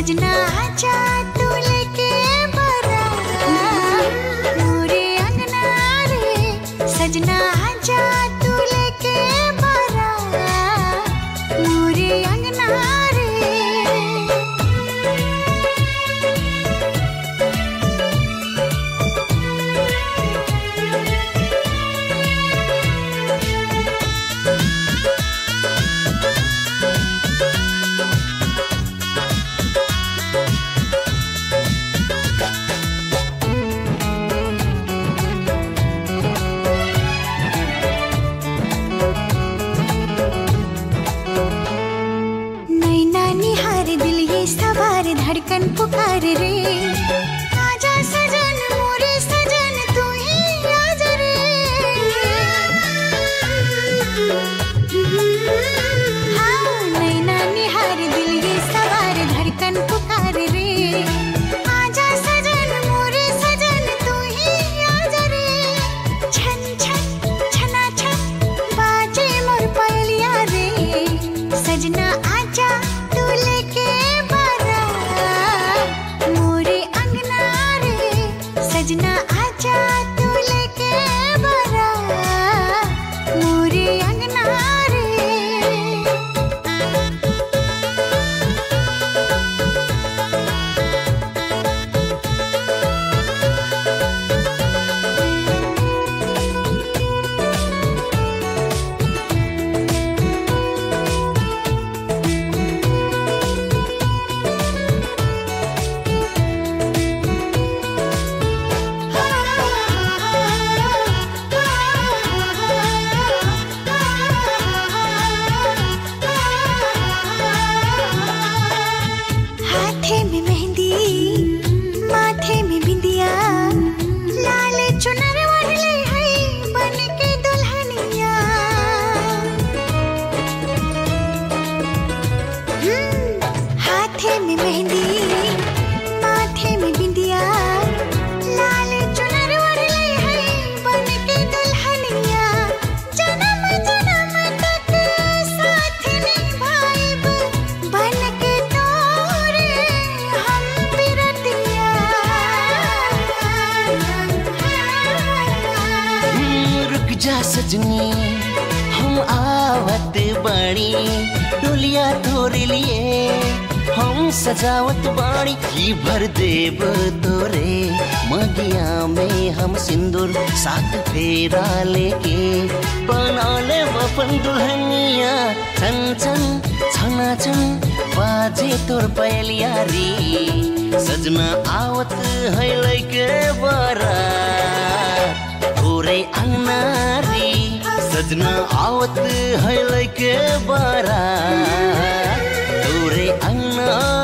सजना आजा तू लेके बारात मोरे अंगना रे सजना आजा तू लेके बारात मोरे अंगना रे नैना निहार दिल ये सवार धड़कन पुकार रे आजा सजन मोरे सजन तू ही आज रे हाँ नैना निहार दिल ये सवार धड़कन पुकार रे आजा सजन मोरे सजन तू ही आज रे छन छन छना छन बाजे मोर पलिया रे सजना आजा तू लेके बारात मोरे अंगना रे सजना आजा तू लेके बारात मोरे अंगना रे हाथे में मेहंदी माथे में बिंदिया लाल चुनर ओढ़ले है बन के दुल्हनिया हम्म, हाथे में मेहंदी माथे में बिंदिया लाल चुनर ओढ़ले है बन के दुल्हनिया जन्म जन्म तक साथ निभाइब बन के तोरे हम बिरतिया हम्म, रुक जा सजनी हम आवत बाड़ी डोलिया तोरे लिए हम सजावत बाड़ी की भर देव तोरे मगिया में हम सिंदूर साथ फेरा लेके बना ले अपन दुल्हनिया छन छन छना छन बाजे तोर पहलिया रे सजना आवत है लैके बरा तोरे अंगना रे सजना आवत है लैके बारा तोरे अंगना